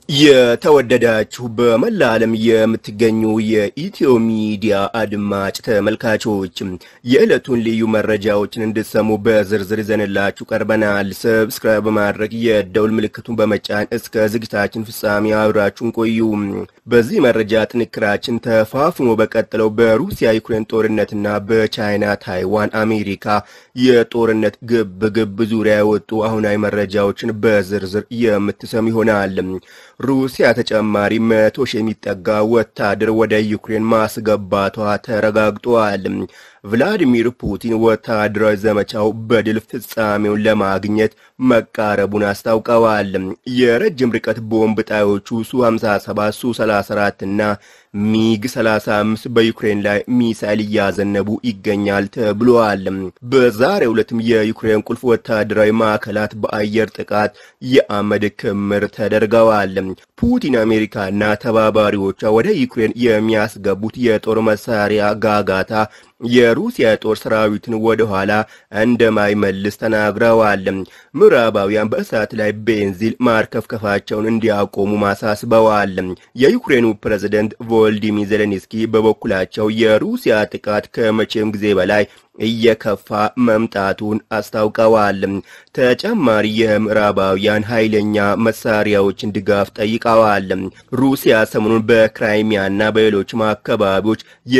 የተወደዳችሁ በመላ ዓለም የምትገኙ የኢትዮ ሚዲያ አድማጭ ተመልካቾች የዕለቱን ልዩ መረጃዎችን እንድትሰሙ በዝርዝር ይዘንላችሁ ቀርበናል። ሰብስክራይብ በማድረግ የደውል ምልክቱን በመጫን እስከ ዝግጅታችን ፍጻሜ አብራችሁን ቆዩ። በዚህ መረጃ ጥንክራችን ተፋፍሞ በቀጠለው በሩሲያ ዩክሬን ጦርነትና በቻይና ታይዋን አሜሪካ የጦርነት ግብ ግብ ዙሪያ የወጡ አሁናዊ መረጃዎችን በዝርዝር የምትሰሙ ይሆናል። ሩሲያ ተጨማሪ መቶ ሺህ የሚጠጋ ወታደር ወደ ዩክሬን ማስገባቷ ተረጋግጧል። ቭላዲሚር ፑቲን ወታደራዊ ዘመቻው በድል ፍጻሜውን ለማግኘት መቃረቡን አስታውቀዋል። የረጅም ርቀት ቦምብ ጣዮቹ ሱ 57 ሱ 34 እና ሚግ 35 በዩክሬን ላይ ሚሳይል እያዘነቡ ይገኛል ተብሏል። በዛሬው ዕለትም የዩክሬን ቁልፍ ወታደራዊ ማዕከላት በአየር ጥቃት የአመድ ክምር ተደርገዋል። ፑቲን አሜሪካና ተባባሪዎቿ ወደ ዩክሬን የሚያስገቡት የጦር መሳሪያ ጋጋታ የሩሲያ ጦር ሰራዊትን ወደ ኋላ እንደማይመልስ ተናግረዋል። ምዕራባውያን በእሳት ላይ ቤንዚል ማርከፍከፋቸውን እንዲያቆሙ ማሳስበዋል። የዩክሬኑ ፕሬዝደንት ቮልዲሚር ዜሌንስኪ በበኩላቸው የሩሲያ ጥቃት ከመቼም ጊዜ በላይ እየከፋ መምጣቱን አስታውቀዋል። ተጨማሪ የምዕራባውያን ኃይለኛ መሳሪያዎችን ድጋፍ ጠይቀዋል። ሩሲያ ሰሞኑን በክራይሚያና በሌሎችም አካባቢዎች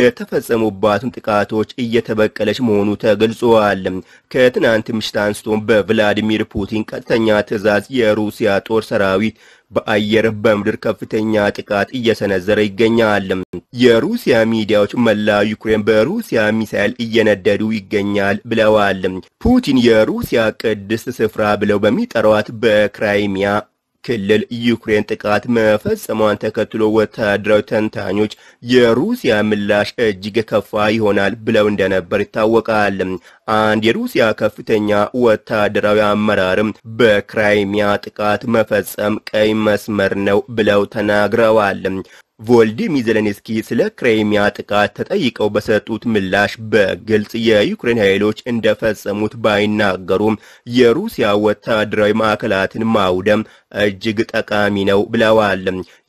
የተፈጸሙባትን ጥቃቶች እየተበቀለች መሆኑ ተገልጿል። ከትናንት ምሽት አንስቶ በቭላዲሚር ፑቲን ቀጥተኛ ትዕዛዝ የሩሲያ ጦር ሰራዊት በአየር በምድር ከፍተኛ ጥቃት እየሰነዘረ ይገኛል። የሩሲያ ሚዲያዎች መላ ዩክሬን በሩሲያ ሚሳኤል እየነደዱ ይገኛል ብለዋል። ፑቲን የሩሲያ ቅድስት ስፍራ ብለው በሚጠሯት በክራይሚያ ክልል ዩክሬን ጥቃት መፈጸሟን ተከትሎ ወታደራዊ ተንታኞች የሩሲያ ምላሽ እጅግ የከፋ ይሆናል ብለው እንደነበር ይታወቃል። አንድ የሩሲያ ከፍተኛ ወታደራዊ አመራርም በክራይሚያ ጥቃት መፈጸም ቀይ መስመር ነው ብለው ተናግረዋል። ቮልዲሚር ዜሌንስኪ ስለ ክሬሚያ ጥቃት ተጠይቀው በሰጡት ምላሽ በግልጽ የዩክሬን ኃይሎች እንደፈጸሙት ባይናገሩም የሩሲያ ወታደራዊ ማዕከላትን ማውደም እጅግ ጠቃሚ ነው ብለዋል።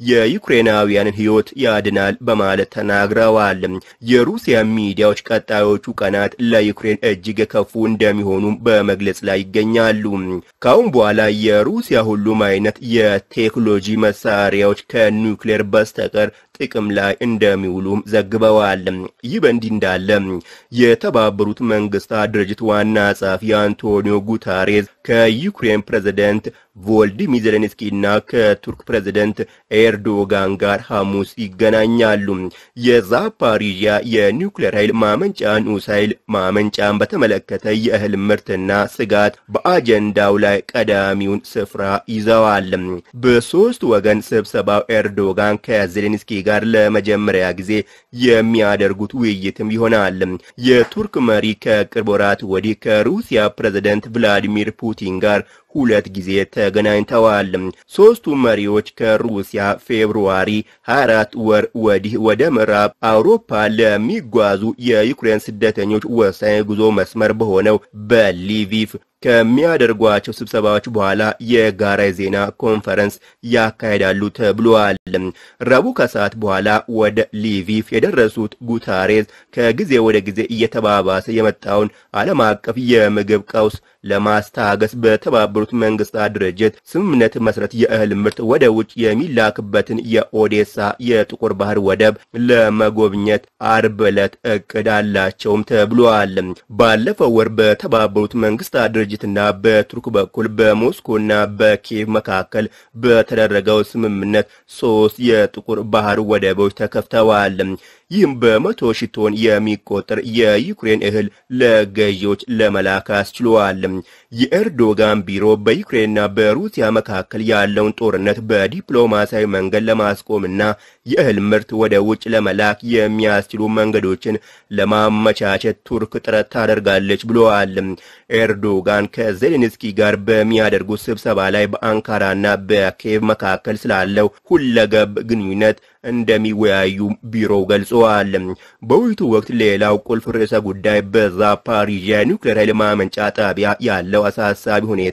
የዩክሬናውያንን ሕይወት ያድናል በማለት ተናግረዋል። የሩሲያ ሚዲያዎች ቀጣዮቹ ቀናት ለዩክሬን እጅግ የከፉ እንደሚሆኑ በመግለጽ ላይ ይገኛሉ። ካሁን በኋላ የሩሲያ ሁሉም አይነት የቴክኖሎጂ መሳሪያዎች ከኒውክሌር በስተቀር ጥቅም ላይ እንደሚውሉም ዘግበዋል። ይህ በእንዲህ እንዳለ የተባበሩት መንግስታት ድርጅት ዋና ጸሐፊ አንቶኒዮ ጉታሬዝ ከዩክሬን ፕሬዝደንት ቮልዲሚር ዜሌንስኪ እና ከቱርክ ፕሬዝደንት ኤርዶጋን ጋር ሐሙስ ይገናኛሉ። የዛፓሪዥያ የኒውክሌር ኃይል ማመንጫ ንዑስ ኃይል ማመንጫን በተመለከተ የእህል ምርትና ስጋት በአጀንዳው ላይ ቀዳሚውን ስፍራ ይዘዋል። በሶስት ወገን ስብሰባው ኤርዶጋን ከዜሌንስኪ ጋር ለመጀመሪያ ጊዜ የሚያደርጉት ውይይትም ይሆናል። የቱርክ መሪ ከቅርብ ወራት ወዲህ ከሩሲያ ፕሬዝደንት ቭላዲሚር ፑቲን ጋር ሁለት ጊዜ ተገናኝተዋል። ሶስቱ መሪዎች ከሩሲያ ፌብሩዋሪ 24 ወር ወዲህ ወደ ምዕራብ አውሮፓ ለሚጓዙ የዩክሬን ስደተኞች ወሳኝ ጉዞ መስመር በሆነው በሊቪቭ ከሚያደርጓቸው ስብሰባዎች በኋላ የጋራ የዜና ኮንፈረንስ ያካሄዳሉ ተብሏል። ረቡዕ ከሰዓት በኋላ ወደ ሊቪቭ የደረሱት ጉታሬዝ ከጊዜ ወደ ጊዜ እየተባባሰ የመጣውን ዓለም አቀፍ የምግብ ቀውስ ለማስታገስ በተባበሩት መንግስታት ድርጅት ስምምነት መሰረት የእህል ምርት ወደ ውጭ የሚላክበትን የኦዴሳ የጥቁር ባህር ወደብ ለመጎብኘት አርብ ዕለት እቅድ አላቸውም ተብሏል። ባለፈው ወር በተባበሩት መንግስታት ድርጅትና በቱርክ በኩል በሞስኮና በኪየቭ መካከል በተደረገው ስምምነት ሶስት የጥቁር ባህር ወደቦች ተከፍተዋል። ይህም በመቶ ሺህ ቶን የሚቆጠር የዩክሬን እህል ለገዢዎች ለመላክ አስችሏል። የኤርዶጋን ቢሮ በዩክሬንና በሩሲያ መካከል ያለውን ጦርነት በዲፕሎማሲያዊ መንገድ ለማስቆምና የእህል ምርት ወደ ውጭ ለመላክ የሚያስችሉ መንገዶችን ለማመቻቸት ቱርክ ጥረት ታደርጋለች ብለዋል። ኤርዶጋን ከዜሌንስኪ ጋር በሚያደርጉት ስብሰባ ላይ በአንካራና በኪየቭ መካከል ስላለው ሁለገብ ግንኙነት እንደሚወያዩ ቢሮው ገልጸዋል። በውይይቱ ወቅት ሌላው ቁልፍ ርዕሰ ጉዳይ በዛፓሪዥያ ኒውክሌር ኃይል ማመንጫ ጣቢያ ያለው አሳሳቢ ሁኔታ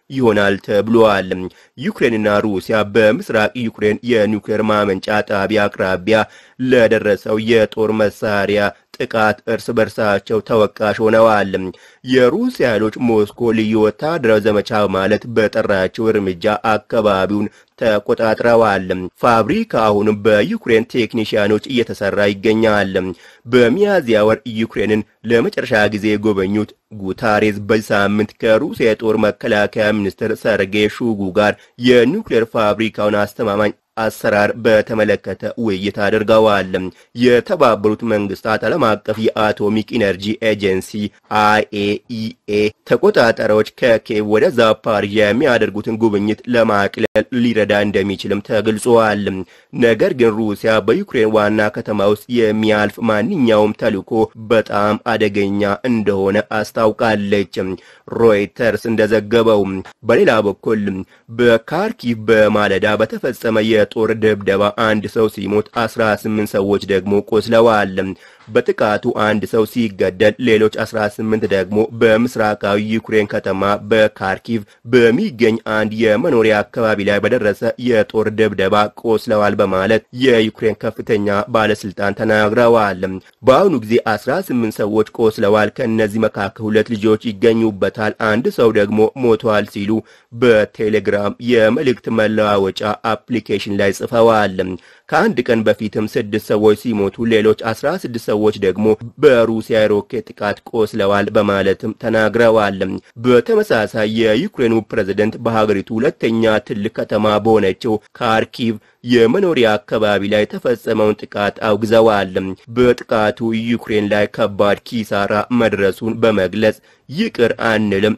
ይሆናል ተብሏል። ዩክሬንና ሩሲያ በምስራቅ ዩክሬን የኒውክሌር ማመንጫ ጣቢያ አቅራቢያ ለደረሰው የጦር መሳሪያ ጥቃት እርስ በርሳቸው ተወቃሽ ሆነዋል። የሩሲያ ኃይሎች ሞስኮ ልዩ ወታደራዊ ዘመቻ ማለት በጠራቸው እርምጃ አካባቢውን ተቆጣጥረዋል። ፋብሪካ አሁንም በዩክሬን ቴክኒሽያኖች እየተሰራ ይገኛል። በሚያዝያ ወር ዩክሬንን ለመጨረሻ ጊዜ የጎበኙት ጉታሬዝ በዚህ ሳምንት ከሩሲያ የጦር መከላከያ ሚኒስትር ሰርጌይ ሹጉ ጋር የኒውክሌር ፋብሪካውን አስተማማኝ አሰራር በተመለከተ ውይይት አድርገዋል። የተባበሩት መንግስታት ዓለም አቀፍ የአቶሚክ ኢነርጂ ኤጀንሲ አይኤኢኤ ተቆጣጣሪዎች ከኬቭ ወደ ዛፓሪዣ የሚያደርጉትን ጉብኝት ለማቅለል ሊረዳ እንደሚችልም ተገልጿል። ነገር ግን ሩሲያ በዩክሬን ዋና ከተማ ውስጥ የሚያልፍ ማንኛውም ተልዕኮ በጣም አደገኛ እንደሆነ አስታውቃለች። ሮይተርስ እንደዘገበው በሌላ በኩል በካርኪቭ በማለዳ በተፈጸመ የጦር ድብደባ አንድ ሰው ሲሞት 18 ሰዎች ደግሞ ቆስለዋል። በጥቃቱ አንድ ሰው ሲገደል ሌሎች 18 ደግሞ በምስራቃዊ ዩክሬን ከተማ በካርኪቭ በሚገኝ አንድ የመኖሪያ አካባቢ ላይ በደረሰ የጦር ድብደባ ቆስለዋል በማለት የዩክሬን ከፍተኛ ባለስልጣን ተናግረዋል። በአሁኑ ጊዜ 18 ሰዎች ቆስለዋል፣ ከእነዚህ መካከል ሁለት ልጆች ይገኙበታል፣ አንድ ሰው ደግሞ ሞተዋል ሲሉ በቴሌግራም የመልእክት መለዋወጫ አፕሊኬሽን ላይ ጽፈዋል። ከአንድ ቀን በፊትም ስድስት ሰዎች ሲሞቱ ሌሎች 16 ሰዎች ደግሞ በሩሲያ የሮኬት ጥቃት ቆስለዋል በማለትም ተናግረዋል። በተመሳሳይ የዩክሬኑ ፕሬዝደንት በሀገሪቱ ሁለተኛ ትልቅ ከተማ በሆነችው ካርኪቭ የመኖሪያ አካባቢ ላይ የተፈጸመውን ጥቃት አውግዘዋል። በጥቃቱ ዩክሬን ላይ ከባድ ኪሳራ መድረሱን በመግለጽ ይቅር አንልም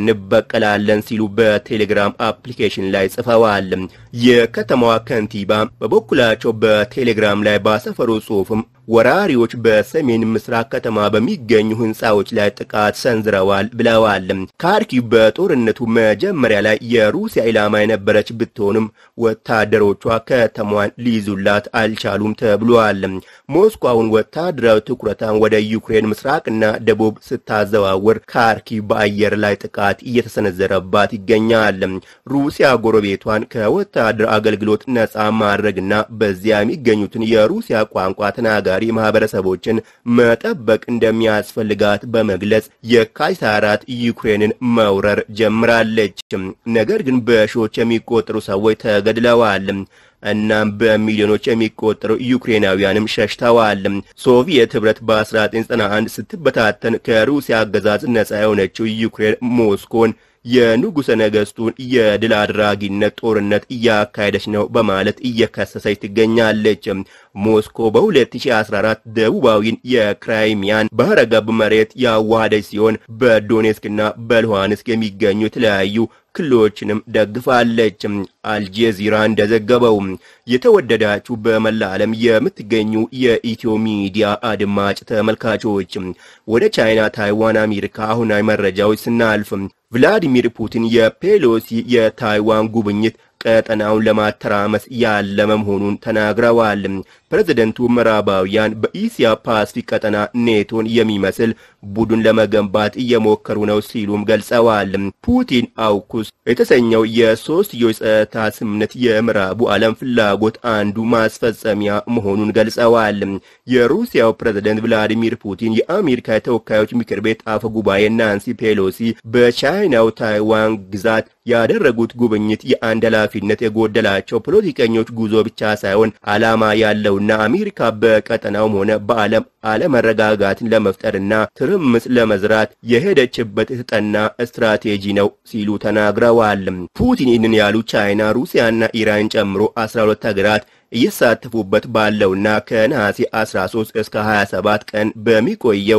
እንበቀላለን ሲሉ በቴሌግራም አፕሊኬሽን ላይ ጽፈዋል። የከተማዋ ከንቲባ በበኩላቸው በቴሌግራም ላይ ባሰፈሩ ጽሑፍም ወራሪዎች በሰሜን ምስራቅ ከተማ በሚገኙ ሕንፃዎች ላይ ጥቃት ሰንዝረዋል ብለዋል። ካርኪቭ በጦርነቱ መጀመሪያ ላይ የሩሲያ ኢላማ የነበረች ብትሆንም ወታደሮቿ ከተማዋን ሊይዙላት አልቻሉም ተብሏል። ሞስኮ አሁን ወታደራዊ ትኩረታን ወደ ዩክሬን ምስራቅና ደቡብ ስታዘዋውር ካርኪቭ በአየር ላይ ጥቃት እየተሰነዘረባት ይገኛል። ሩሲያ ጎረቤቷን ከወታደር አገልግሎት ነፃ ማድረግና በዚያ የሚገኙትን የሩሲያ ቋንቋ ተናጋሪ ማህበረሰቦችን መጠበቅ እንደሚያስፈልጋት በመግለጽ የካቲት አራት ዩክሬንን መውረር ጀምራለች። ነገር ግን በሺዎች የሚቆጠሩ ሰዎች ተገድለዋል። እናም በሚሊዮኖች የሚቆጠሩ ዩክሬናውያንም ሸሽተዋል። ሶቪየት ህብረት በ1991 ስትበታተን ከሩሲያ አገዛዝ ነፃ የሆነችው ዩክሬን ሞስኮን የንጉሠ ነገሥቱን የድል አድራጊነት ጦርነት እያካሄደች ነው በማለት እየከሰሰች ትገኛለች። ሞስኮ በ2014 ደቡባዊን የክራይሚያን ባህረ ገብ መሬት ያዋሃደች ሲሆን በዶኔስክና በሉሃንስክ የሚገኙ የተለያዩ ክልሎችንም ደግፋለች። አልጄዚራ እንደዘገበው የተወደዳችሁ በመላ ዓለም የምትገኙ የኢትዮ ሚዲያ አድማጭ ተመልካቾች ወደ ቻይና፣ ታይዋን፣ አሜሪካ አሁናዊ መረጃዎች ስናልፍ ቭላዲሚር ፑቲን የፔሎሲ የታይዋን ጉብኝት ቀጠናውን ለማተራመስ ያለመ መሆኑን ተናግረዋል። ፕሬዝደንቱ ምዕራባውያን በኢሲያ ፓሲፊክ ቀጠና ኔቶን የሚመስል ቡድን ለመገንባት እየሞከሩ ነው ሲሉም ገልጸዋል። ፑቲን አውኩስ የተሰኘው የሶስትዮሽ ጸጥታ ስምምነት የምዕራቡ ዓለም ፍላጎት አንዱ ማስፈጸሚያ መሆኑን ገልጸዋል። የሩሲያው ፕሬዝደንት ቭላዲሚር ፑቲን የአሜሪካ የተወካዮች ምክር ቤት አፈ ጉባኤ ናንሲ ፔሎሲ በቻይናው ታይዋን ግዛት ያደረጉት ጉብኝት የአንድ ኃላፊነት የጎደላቸው ፖለቲከኞች ጉዞ ብቻ ሳይሆን ዓላማ ያለውና አሜሪካ በቀጠናውም ሆነ በዓለም አለመረጋጋትን ለመፍጠርና ትርምስ ለመዝራት የሄደችበት የተጠና ስትራቴጂ ነው ሲሉ ተናግረዋል። ፑቲን ይህንን ያሉ ቻይና፣ ሩሲያና ኢራን ጨምሮ 12 ሀገራት እየተሳተፉበት ባለውና ከነሐሴ 13 እስከ 27 ቀን በሚቆየው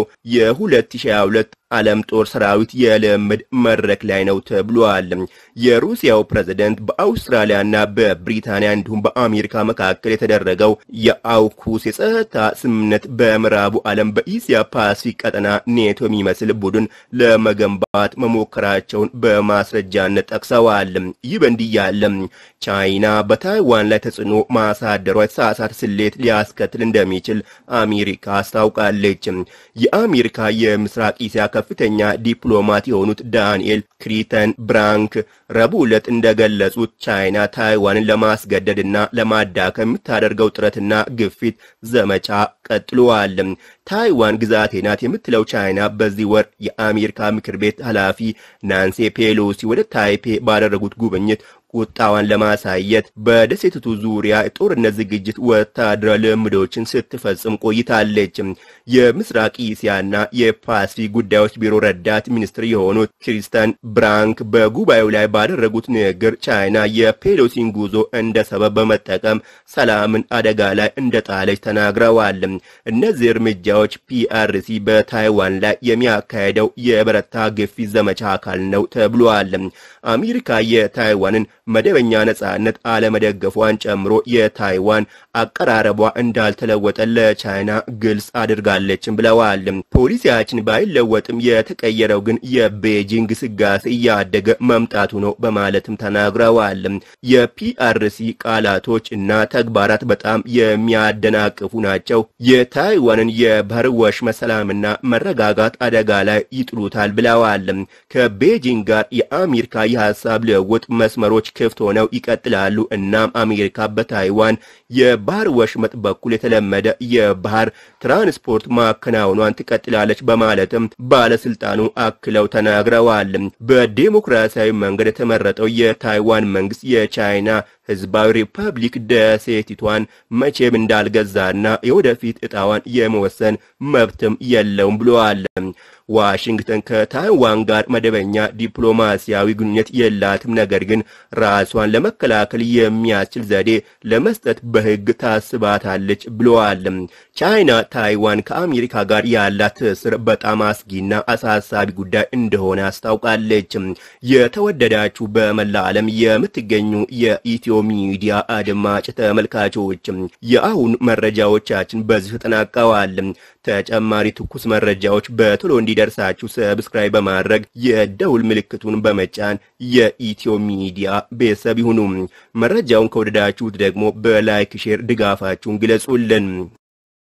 የ2022 ዓለም ጦር ሰራዊት የልምድ መድረክ ላይ ነው ተብሏል። የሩሲያው ፕሬዝደንት በአውስትራሊያና በብሪታንያ እንዲሁም በአሜሪካ መካከል የተደረገው የአውኩስ የጸጥታ ስምምነት በምዕራቡ ዓለም በኢሲያ ፓሲፊክ ቀጠና ኔቶ የሚመስል ቡድን ለመገንባት መሞከራቸውን በማስረጃነት ጠቅሰዋል። ይህ በእንዲህ ያለ ቻይና በታይዋን ላይ ተጽዕኖ ማሳ ወታደሯ የተሳሳተ ስሌት ሊያስከትል እንደሚችል አሜሪካ አስታውቃለች። የአሜሪካ የምስራቅ እስያ ከፍተኛ ዲፕሎማት የሆኑት ዳንኤል ክሪተን ብራንክ ረቡዕ ዕለት እንደገለጹት ቻይና ታይዋንን ለማስገደድና ለማዳከም የምታደርገው ጥረትና ግፊት ዘመቻ ቀጥሏል። ታይዋን ግዛቴ ናት የምትለው ቻይና በዚህ ወር የአሜሪካ ምክር ቤት ኃላፊ ናንሲ ፔሎሲ ወደ ታይፔ ባደረጉት ጉብኝት ቁጣዋን ለማሳየት በደሴቲቱ ዙሪያ የጦርነት ዝግጅት ወታደራዊ ልምዶችን ስትፈጽም ቆይታለች። የምስራቅ እስያና የፓሲፊክ ጉዳዮች ቢሮ ረዳት ሚኒስትር የሆኑት ክሪስተን ብራንክ በጉባኤው ላይ ባደረጉት ንግግር ቻይና የፔሎሲን ጉዞ እንደ ሰበብ በመጠቀም ሰላምን አደጋ ላይ እንደጣለች ተናግረዋል። እነዚህ እርምጃዎች ፒአርሲ በታይዋን ላይ የሚያካሄደው የበረታ ግፊት ዘመቻ አካል ነው ተብሏል። አሜሪካ የታይዋንን መደበኛ ነጻነት አለመደገፏን ጨምሮ የታይዋን አቀራረቧ እንዳልተለወጠ ለቻይና ግልጽ አድርጋለችም ብለዋል። ፖሊሲያችን ባይለወጥም የተቀየረው ግን የቤጂንግ ስጋሴ እያደገ መምጣቱ ነው በማለትም ተናግረዋል። የፒአርሲ ቃላቶች እና ተግባራት በጣም የሚያደናቅፉ ናቸው። የታይዋንን የባህር ወሽመጥ ሰላምና መረጋጋት አደጋ ላይ ይጥሉታል ብለዋል። ከቤጂንግ ጋር የአሜሪካ የሀሳብ ልውውጥ መስመሮች ክፍት ሆነው ይቀጥላሉ። እናም አሜሪካ በታይዋን የባህር ወሽመጥ በኩል የተለመደ የባህር ትራንስፖርት ማከናወኗን ትቀጥላለች በማለትም ባለስልጣኑ አክለው ተናግረዋል። በዴሞክራሲያዊ መንገድ የተመረጠው የታይዋን መንግስት የቻይና ህዝባዊ ሪፐብሊክ ደሴቲቷን መቼም እንዳልገዛና የወደፊት እጣዋን የመወሰን መብትም የለውም ብለዋል። ዋሽንግተን ከታይዋን ጋር መደበኛ ዲፕሎማሲያዊ ግንኙነት የላትም፣ ነገር ግን ራሷን ለመከላከል የሚያስችል ዘዴ ለመስጠት በህግ ታስባታለች ብለዋል። ቻይና ታይዋን ከአሜሪካ ጋር ያላት ትስስር በጣም አስጊና አሳሳቢ ጉዳይ እንደሆነ አስታውቃለች። የተወደዳችሁ በመላ ዓለም የምትገኙ የኢትዮ ሚዲያ አድማጭ ተመልካቾች የአሁን መረጃዎቻችን በዚህ ተጠናቀዋል። ተጨማሪ ትኩስ መረጃዎች በቶሎ እንዲደርሳችሁ ሰብስክራይብ በማድረግ የደውል ምልክቱን በመጫን የኢትዮ ሚዲያ ቤተሰብ ይሁኑ። መረጃውን ከወደዳችሁት ደግሞ በላይክ ሼር ድጋፋችሁን ግለጹልን።